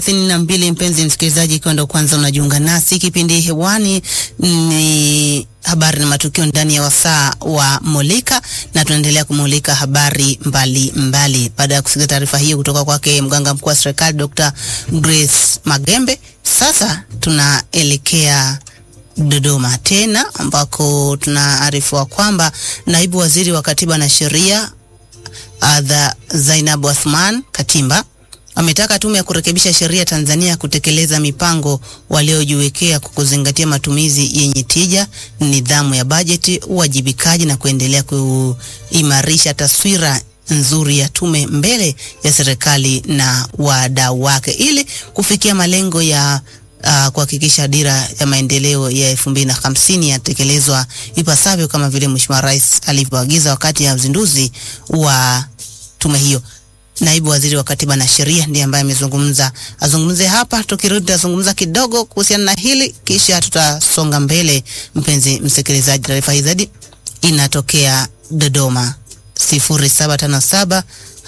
thelathini na mbili. Mpenzi msikilizaji, ikiwa ndo kwanza unajiunga nasi, kipindi hewani ni habari na matukio ndani ya wasaa wa Mulika, na tunaendelea kumulika habari mbalimbali. Baada ya kusikia taarifa hiyo kutoka kwake mganga mkuu wa serikali Dr. Grace Magembe, sasa tunaelekea Dodoma tena ambako tunaarifiwa kwamba naibu waziri wa katiba na sheria Adha Zainabu Athman Katimba ametaka tume ya kurekebisha sheria Tanzania kutekeleza mipango waliojiwekea kwa kuzingatia matumizi yenye tija, nidhamu ya bajeti, uwajibikaji na kuendelea kuimarisha taswira nzuri ya tume mbele ya serikali na wadau wake ili kufikia malengo ya uh, kuhakikisha dira ya maendeleo ya elfu mbili na hamsini yatekelezwa ipasavyo kama vile Mheshimiwa Rais alivyoagiza wakati ya uzinduzi wa tume hiyo. Naibu waziri wa katiba na sheria ndiye ambaye amezungumza. Azungumze hapa, tukirudi tutazungumza kidogo kuhusiana na hili, kisha tutasonga mbele. Mpenzi msikilizaji, taarifa hii zaidi inatokea Dodoma, sifuri saba tano saba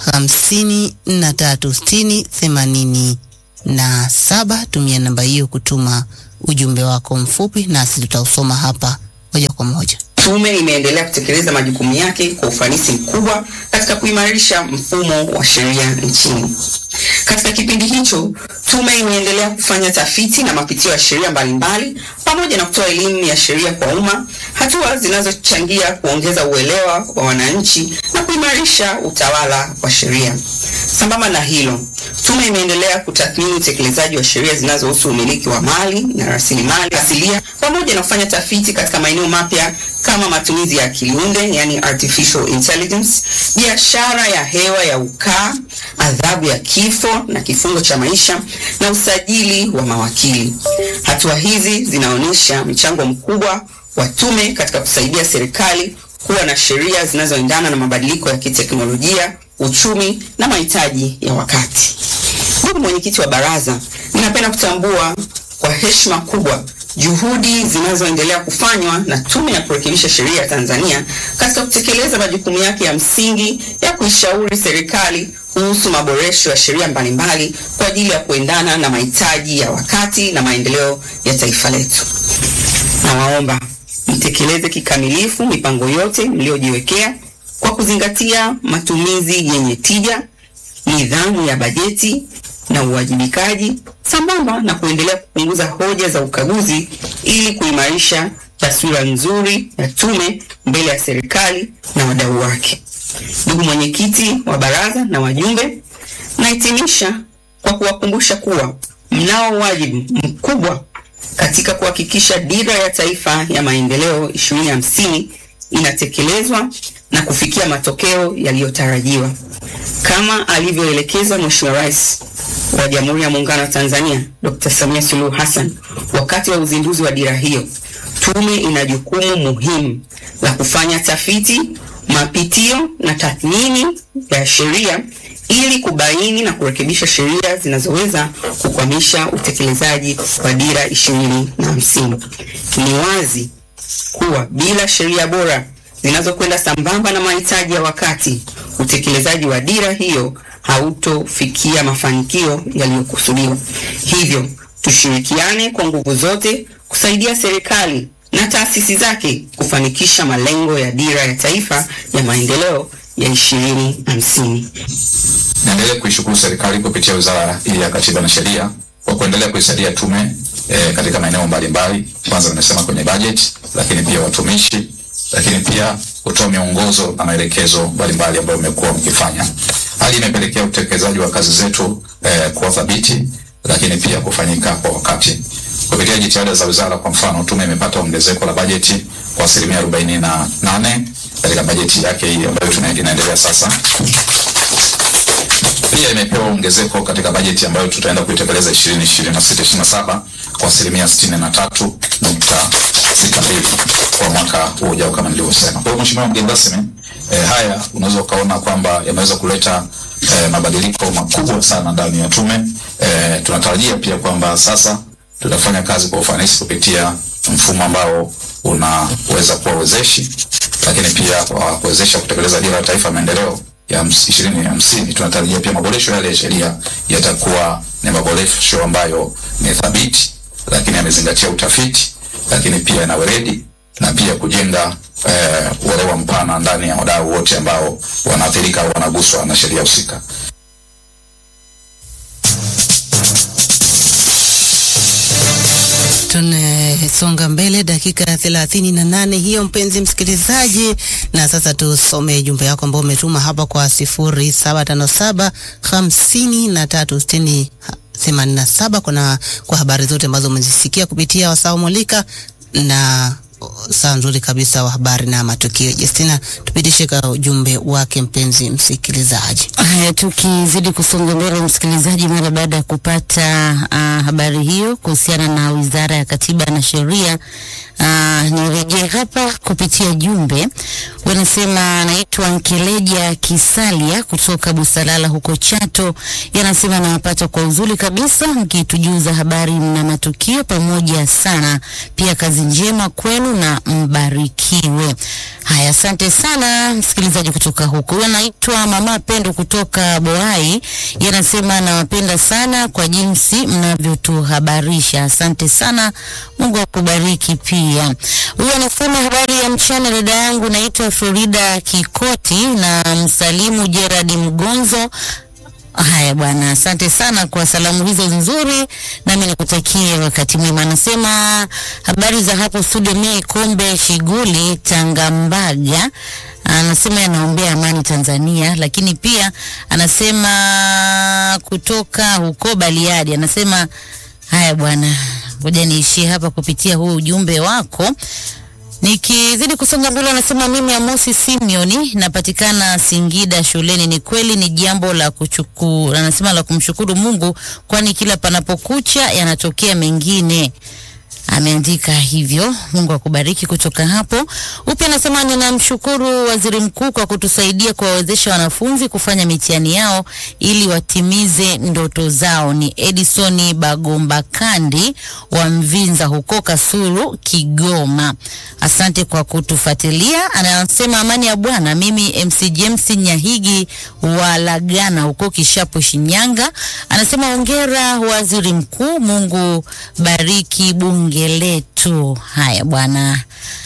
hamsini na tatu sitini themanini na saba. Tumia namba hiyo kutuma ujumbe wako mfupi, nasi tutausoma hapa moja kwa moja. Tume imeendelea kutekeleza majukumu yake kwa ufanisi mkubwa katika kuimarisha mfumo wa sheria nchini. Katika kipindi hicho, tume imeendelea kufanya tafiti na mapitio ya sheria mbalimbali pamoja na kutoa elimu ya sheria kwa umma, hatua zinazochangia kuongeza uelewa wa wananchi na kuimarisha utawala wa sheria. Sambamba na hilo, tume imeendelea kutathmini utekelezaji wa sheria zinazohusu umiliki wa mali na rasilimali asilia pamoja na kufanya tafiti katika maeneo mapya kama matumizi ya akili unde, yani artificial intelligence, biashara ya hewa ya ukaa, adhabu ya kifo na kifungo cha maisha na usajili wa mawakili. Hatua hizi zinaonyesha mchango mkubwa wa tume katika kusaidia serikali kuwa na sheria zinazoendana na mabadiliko ya kiteknolojia, uchumi na mahitaji ya wakati. Ndugu mwenyekiti wa baraza, ninapenda kutambua kwa heshima kubwa juhudi zinazoendelea kufanywa na Tume ya Kurekebisha Sheria ya Tanzania katika kutekeleza majukumu yake ya msingi ya kuishauri serikali kuhusu maboresho ya sheria mbalimbali kwa ajili ya kuendana na mahitaji ya wakati na maendeleo ya taifa letu. Nawaomba mtekeleze kikamilifu mipango yote mliyojiwekea kwa kuzingatia matumizi yenye tija, nidhamu ya bajeti na uwajibikaji sambamba na kuendelea kupunguza hoja za ukaguzi ili kuimarisha taswira nzuri ya tume mbele ya serikali na wadau wake. Ndugu mwenyekiti wa baraza na wajumbe, nahitimisha kwa kuwakumbusha kuwa mnao wajibu mkubwa katika kuhakikisha dira ya taifa ya maendeleo 2050 inatekelezwa na kufikia matokeo yaliyotarajiwa kama alivyoelekeza Mheshimiwa Rais wa Jamhuri ya Muungano wa Tanzania Dr. Samia Suluhu Hassan wakati wa uzinduzi wa dira hiyo. Tume ina jukumu muhimu la kufanya tafiti, mapitio na tathmini ya sheria ili kubaini na kurekebisha sheria zinazoweza kukwamisha utekelezaji wa dira ishirini na hamsini. Ni wazi kuwa bila sheria bora zinazokwenda sambamba na mahitaji ya wakati, utekelezaji wa dira hiyo hautofikia mafanikio yaliyokusudiwa. Hivyo tushirikiane kwa nguvu zote kusaidia serikali na taasisi zake kufanikisha malengo ya dira ya taifa ya maendeleo ya ishirini hamsini. Naendelea kuishukuru serikali kupitia Wizara ya Katiba na Sheria kwa kuendelea kuisaidia tume e, katika maeneo mbalimbali. Kwanza nimesema kwenye bajeti, lakini pia watumishi, lakini pia kutoa miongozo na maelekezo mbalimbali ambayo mmekuwa mkifanya. Hali imepelekea utekelezaji wa kazi zetu e, kuwa thabiti, lakini pia kufanyika kwa wakati. Kupitia jitihada za wizara, kwa mfano, tume imepata ongezeko la bajeti kwa asilimia arobaini na nane katika bajeti yake hii ambayo tunaendelea sasa pia imepewa ongezeko katika bajeti ambayo tutaenda kuitekeleza 2026 27 kwa asilimia 63.62 kwa mwaka huu ujao kama nilivyosema. Kwa hiyo Mheshimiwa mgeni rasmi, eh, haya unaweza ukaona kwamba yameweza kuleta eh, mabadiliko makubwa sana ndani ya tume. Eh, tunatarajia pia kwamba sasa tutafanya kazi kwa ufanisi kupitia mfumo ambao unaweza kuwa wezeshi, lakini pia kwa kuwezesha kutekeleza dira ya taifa ya maendeleo ya hams- ishirini hamsini tunatarajia pia maboresho yale ya sheria yatakuwa ni maboresho ambayo ni thabiti, lakini yamezingatia utafiti, lakini pia na weledi na pia kujenga eh, uelewa mpana ndani ya wadau wote ambao wanaathirika au wanaguswa na sheria husika. Tunasonga mbele dakika thelathini na nane hiyo, mpenzi msikilizaji, na sasa tusome jumbe yako ambao umetuma hapa kwa sifuri saba tano saba hamsini na tatu sitini themanini na saba kuna kwa habari zote ambazo umezisikia kupitia wasaa mulika na saa nzuri kabisa wa habari na matukio. Justina, tupitishe kwa ujumbe wake mpenzi msikilizaji. Haya, tukizidi kusonga mbele, msikilizaji, mara baada ya kupata uh, habari hiyo kuhusiana na Wizara ya Katiba na Sheria, uh, nirejee hapa kupitia jumbe. Wanasema anaitwa Nkeleja Kisalia kutoka Busalala huko Chato, yanasema nawapata kwa uzuri kabisa, mkitujuza habari na matukio pamoja sana. Pia kazi njema kwenu na mbarikiwe. Haya, asante sana msikilizaji kutoka huko. Huyu anaitwa Mama Pendo kutoka Boai, yanasema nawapenda sana kwa jinsi mnavyotuhabarisha. Asante sana, Mungu akubariki pia. Huyu anasema habari ya mchana, dada yangu, naitwa Florida Kikoti na msalimu Gerard Mgonzo. Haya bwana, asante sana kwa salamu hizo nzuri, nami nikutakie wakati mwema. Anasema habari za hapo studio, mie Kombe Shiguli Tangambaga. Anasema anaombea amani Tanzania, lakini pia anasema kutoka huko Bariadi. Anasema haya bwana, ngoja niishie hapa kupitia huu ujumbe wako. Nikizidi kusonga mbele, anasema mimi Amosi Simeoni napatikana Singida shuleni. Ni kweli ni jambo la kuchukuru, anasema la kumshukuru Mungu, kwani kila panapokucha yanatokea mengine. Ameandika hivyo. Mungu akubariki. Kutoka hapo upya anasema ninamshukuru waziri mkuu kwa kutusaidia kuwawezesha wanafunzi kufanya mitihani yao ili watimize ndoto zao. Ni Edison Bagomba Kandi wa Mvinza huko Kasulu, Kigoma. Asante kwa kutufuatilia. Anasema amani ya Bwana. Mimi MC James Nyahigi wa Lagana huko Kishapu, Shinyanga. Anasema hongera waziri mkuu, Mungu bariki bunge letu. Haya bwana,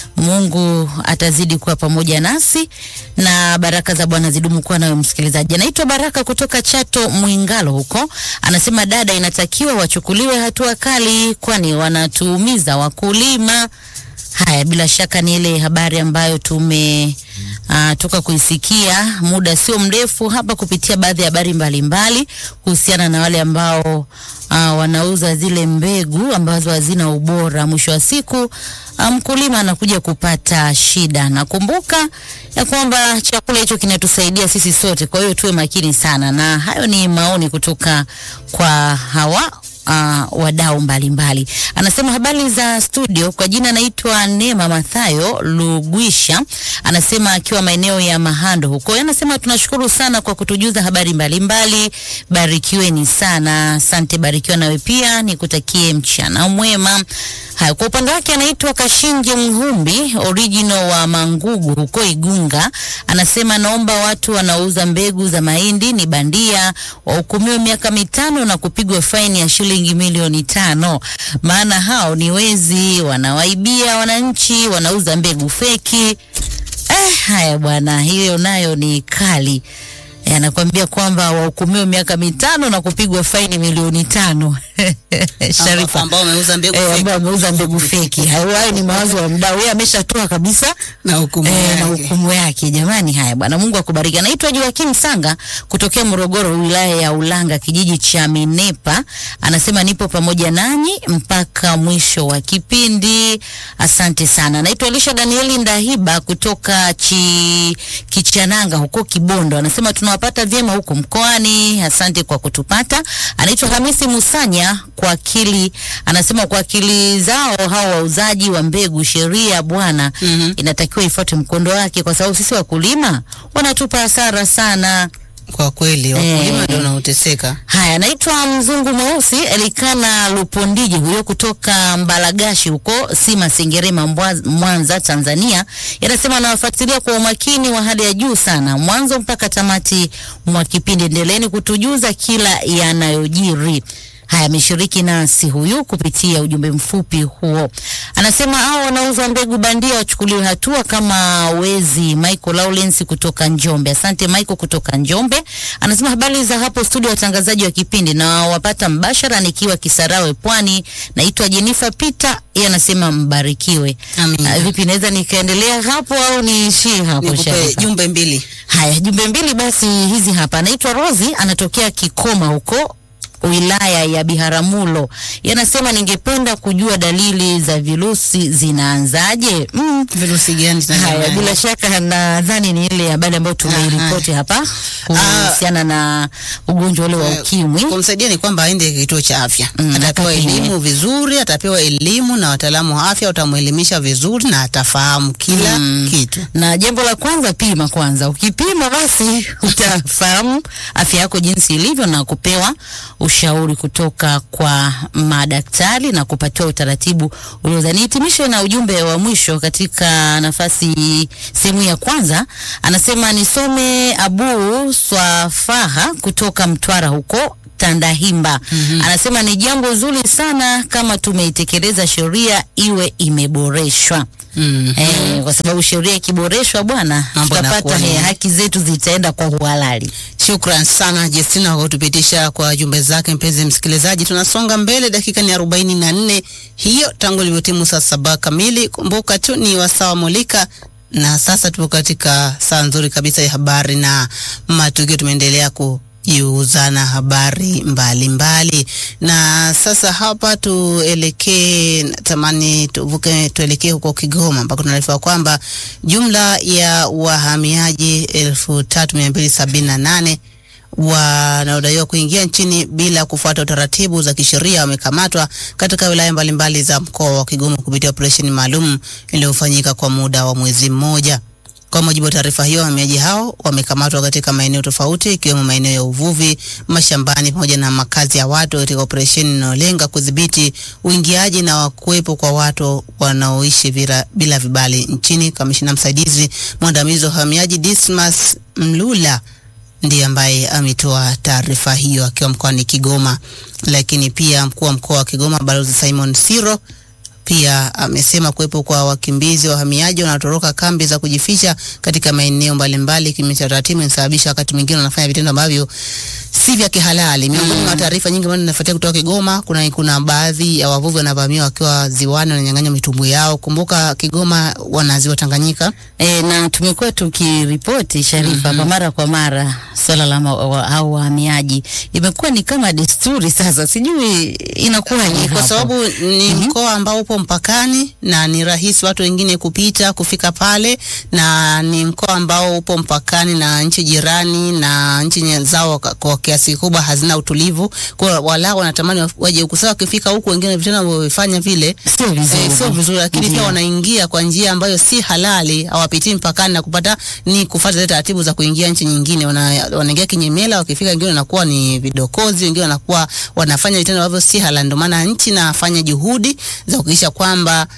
Mungu atazidi kuwa pamoja nasi na baraka za Bwana zidumu kuwa nawe msikilizaji. Anaitwa Baraka kutoka Chato Mwingalo huko, anasema dada, inatakiwa wachukuliwe hatua kali, kwani wanatuumiza wakulima. Haya, bila shaka ni ile habari ambayo tume uh, toka kuisikia muda sio mrefu hapa kupitia baadhi ya habari mbalimbali kuhusiana na wale ambao uh, wanauza zile mbegu ambazo hazina ubora. Mwisho wa siku mkulima um, anakuja kupata shida. Nakumbuka ya kwamba chakula hicho kinatusaidia sisi sote, kwa hiyo tuwe makini sana, na hayo ni maoni kutoka kwa hawa uh, wadau mbalimbali. Anasema habari za studio, kwa jina anaitwa Neema Mathayo Lugwisha, anasema akiwa maeneo ya Mahando huko. Anasema tunashukuru sana kwa kutujuza habari mbalimbali, barikiweni sana. Asante, barikiwa nawe pia, nikutakie mchana mwema. Haya, kwa upande wake anaitwa Kashinje Mhumbi original wa Mangugu huko Igunga, anasema naomba watu wanaouza mbegu za mahindi ni bandia wahukumiwe miaka mitano na kupigwa faini ya shilingi milioni tano, maana hao ni wezi, wanawaibia wananchi, wanauza mbegu feki. Eh, haya bwana, hiyo nayo ni kali. Eh, anakuambia kwamba wahukumiwe miaka mitano na kupigwa faini milioni tano. Sharifa ambao wameuza mbegu eh, feki. ambao wameuza mbegu feki. Hayo hayo ni mawazo ya mdau, yeye ameshatoa kabisa na hukumu eh, na yake. hukumu yake. Jamani, haya bwana, Mungu akubariki. Anaitwa Joakim Sanga kutokea Morogoro, wilaya ya Ulanga, kijiji cha Minepa. Anasema nipo pamoja nanyi mpaka mwisho wa kipindi. Asante sana. Anaitwa Elisha Danieli Ndahiba kutoka chi, Kichananga huko Kibondo. Anasema tunawapata vyema huko mkoani. Asante kwa kutupata. Anaitwa Hamisi Musanya kwa akili, anasema kwa akili zao hao wauzaji wa mbegu, sheria bwana Mhm. inatakiwa ifuate mkondo wake, kwa sababu sisi wakulima wanatupa hasara sana. Kwa kweli wakulima ndio wanaoteseka. Haya, anaitwa mzungu mweusi Elikana Lupondiji, huyo kutoka Mbalagashi huko Sima Sengerema, Mbwa- Mwanza, Tanzania. Yanasema anawafuatilia kwa umakini wa hali ya juu sana, mwanzo mpaka tamati mwa kipindi. Endeleeni kutujuza kila yanayojiri. Haya, ameshiriki nasi huyu kupitia ujumbe mfupi huo. Anasema hao wanauza mbegu bandia wachukuliwe hatua kama wezi. Michael Lawrence kutoka Njombe. Asante Michael kutoka Njombe. Anasema habari za hapo studio, watangazaji wa kipindi na wapata mbashara nikiwa Kisarawe Pwani. Naitwa Jennifer Peter. Yeye anasema mbarikiwe. Amina. Ah, vipi naweza nikaendelea hapo au niishie hapo Nikupe Sharifa? jumbe mbili. Haya, jumbe mbili basi hizi hapa. Anaitwa Rosi, anatokea Kikoma huko wilaya ya Biharamulo. Yanasema ningependa kujua dalili za virusi zinaanzaje? Mm. Virusi gani Haya, tunavyo? bila shaka nadhani ni ile habari ambayo tumeiripoti hapa kuhusiana na ugonjwa ule wa ukimwi. Kumsaidia ni kwamba aende kituo cha afya. Mm, atapewa akapime. elimu vizuri, atapewa elimu na wataalamu wa afya watamuelimisha vizuri na atafahamu kila kitu. Na jambo la kwanza, pima kwanza. Ukipima basi utafahamu afya yako jinsi ilivyo na kupewa ushauri kutoka kwa madaktari na kupatiwa utaratibu uliozani. Nihitimishe na ujumbe wa mwisho katika nafasi sehemu ya kwanza, anasema nisome Abu Swafaha kutoka Mtwara huko Tandahimba. Anasema ni jambo zuri sana kama tumeitekeleza sheria iwe imeboreshwa. Mm. Eh, kwa sababu sheria ikiboreshwa bwana, Mambo tutapata yanakuwa ni- eh, haki zetu zitaenda kwa uhalali. Shukran sana Justina kwa kutupitisha kwa jumbe zake. Mpenzi msikilizaji, tunasonga mbele, dakika ni arobaini na nne hiyo tangu ilivyotimu saa saba kamili. Kumbuka tu ni wasawa mulika na sasa tupo katika saa nzuri kabisa ya habari na matukio. Tumeendelea kujiuzana habari mbalimbali mbali. Na sasa hapa tuelekee, natamani tuvuke, tuelekee huko Kigoma ambako tunaarifiwa kwamba jumla ya wahamiaji elfu tatu mia mbili sabini na nane wanaodaiwa kuingia nchini bila kufuata taratibu za kisheria wamekamatwa katika wilaya mbalimbali za mkoa wa Kigoma kupitia operesheni maalum iliyofanyika kwa muda wa mwezi mmoja. Kwa mujibu wa taarifa hiyo, wahamiaji hao wamekamatwa katika maeneo tofauti ikiwemo maeneo ya uvuvi, mashambani pamoja na makazi ya watu katika operesheni inayolenga kudhibiti uingiaji na kuwepo kwa watu wanaoishi bila, bila vibali nchini. Kamishina msaidizi mwandamizi wa uhamiaji Dismas Mlula ndiye ambaye ametoa taarifa hiyo akiwa mkoani Kigoma. Lakini pia mkuu wa mkoa wa Kigoma Balozi Simon Siro pia amesema kuwepo kwa wakimbizi wahamiaji wanaotoroka kambi za kujificha katika maeneo mbalimbali kinyume cha taratibu inasababisha wakati mwingine wanafanya vitendo ambavyo si vya kihalali. Miongoni mwa taarifa nyingi ambazo zinafuatia kutoka Kigoma, kuna kuna baadhi ya wavuvi wanavamiwa wakiwa ziwani, wananyang'anywa mitumbwi yao. Kumbuka Kigoma wana ziwa Tanganyika. E, na tumekuwa tukiripoti Sharifa kwa mara kwa mara swala la ma- wa- au wahamiaji imekuwa ni kama desturi sasa, sijui inakuwaje kwa hapo. sababu ni mkoa ambao upo mpakani na ni rahisi watu wengine kupita kufika pale, na ni mkoa ambao upo mpakani na nchi jirani na nchi nye- zao kwa- kwa kiasi kikubwa hazina utulivu, kwa wala wanatamani wa- waje huku. Sasa wakifika huku, wengine vitendo wanavyofanya vile Sio vizuri. Eh, sio vizuri, lakini pia Ndiyo. wanaingia kwa njia ambayo si halali, hawapitii mpakani na kupata ni kufuata zile taratibu za kuingia nchi nyingine. Wana, wanaingia kinyemela, wakifika wengine wanakuwa ni vidokozi, wengine wanakuwa wanafanya vitendo ambavyo si halali. Ndio maana nchi inafanya juhudi za kuhakikisha kwamba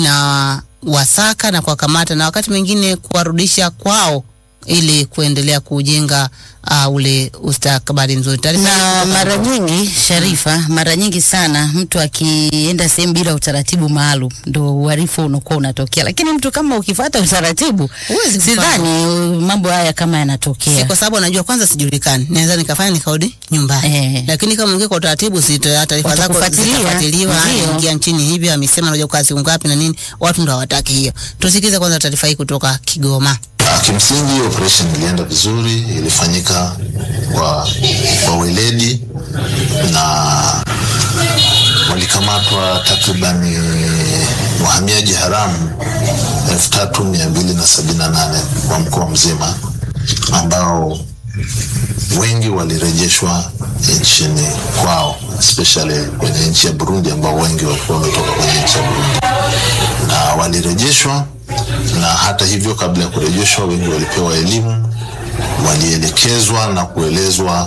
inawasaka na kuwakamata na wakati mwingine kuwarudisha kwao ili kuendelea kujenga uh, ule ustakabali mzuri. Taarifa hii na kutoka- mara nyingi Sharifa, mara nyingi sana mtu akienda sehemu bila utaratibu maalum ndo uhalifu unakuwa unatokea, lakini mtu kama ukifuata utaratibu, Huwezi kufanya. sidhani uh, mambo haya kama si yanatokea. kwa sababu anajua kwanza sijulikani, naweza nikafanya nikarudi nyumbani Eh. lakini kama ungekuwa kwa utaratibu, si ta- taarifa zako Watakufuatilia. zitafuatiliwa, Ndio. ingia nchini hivi, amesema anakuja kukaa siku ngapi na nini, watu ndo hawataki hiyo. Tusikize kwanza taarifa hii kutoka Kigoma. Ah, Kimsingi operation ilienda vizuri, ilifanyika kwa, kwa weledi na walikamatwa takriban wahamiaji haramu elfu tatu mia mbili na sabini na nane kwa mkoa mzima ambao wengi walirejeshwa nchini kwao, especially kwenye nchi ya Burundi ambao wengi walikuwa wametoka kwenye nchi ya Burundi na walirejeshwa, na hata hivyo, kabla ya kurejeshwa, wengi walipewa elimu walielekezwa na kuelezwa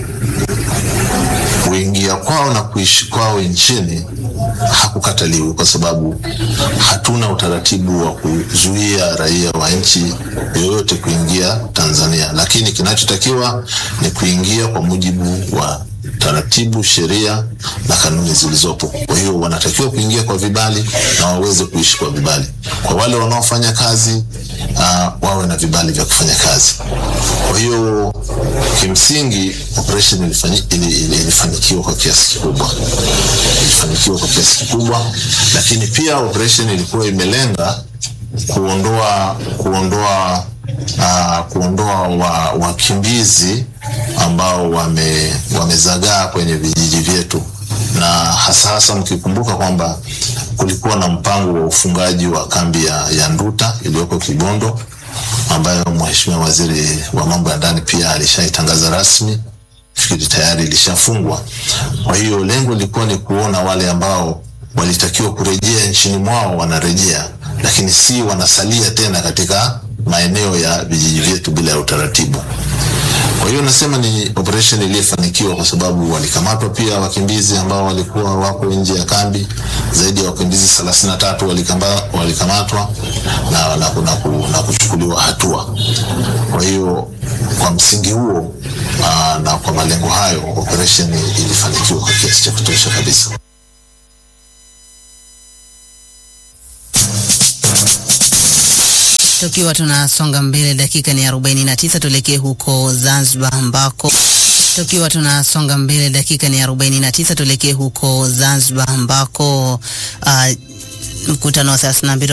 kuingia kwao na kuishi kwao nchini hakukataliwi, kwa sababu hatuna utaratibu wa kuzuia raia wa nchi yoyote kuingia Tanzania, lakini kinachotakiwa ni kuingia kwa mujibu wa taratibu, sheria na kanuni zilizopo. Kwa hiyo wanatakiwa kuingia kwa vibali na waweze kuishi kwa vibali. Kwa wale wanaofanya kazi uh, wawe na vibali vya kufanya kazi. Kwa hiyo kimsingi operation ilifanyi, ili, ili, ilifanikiwa kwa kiasi kikubwa, ilifanikiwa kwa kiasi kikubwa, lakini pia operation ilikuwa imelenga kuondoa kuondoa uh, kuondoa wa, wakimbizi ambao wame, wamezagaa kwenye vijiji vyetu, na hasa hasa mkikumbuka kwamba kulikuwa na mpango wa ufungaji wa kambi ya, ya Nduta iliyoko Kibondo ambayo Mheshimiwa Waziri wa Mambo ya Ndani pia alishaitangaza rasmi, fikiri tayari ilishafungwa. Kwa hiyo lengo lilikuwa ni kuona wale ambao walitakiwa kurejea nchini mwao wanarejea, lakini si wanasalia tena katika maeneo ya vijiji vyetu bila ya utaratibu. Kwa hiyo nasema ni operation iliyofanikiwa kwa sababu walikamatwa pia wakimbizi ambao walikuwa wako nje ya kambi. Zaidi ya wakimbizi thelathini na tatu walikamatwa na, na, na, na kuchukuliwa hatua. Kwa hiyo kwa msingi huo aa, na kwa malengo hayo operation ilifanikiwa kwa kiasi cha kutosha kabisa. Tukiwa tunasonga mbele, dakika ni 49, tuelekee huko Zanzibar ambako tukiwa tunasonga mbele, dakika ni 49, tuelekee huko Zanzibar ambako uh, mkutano wa 32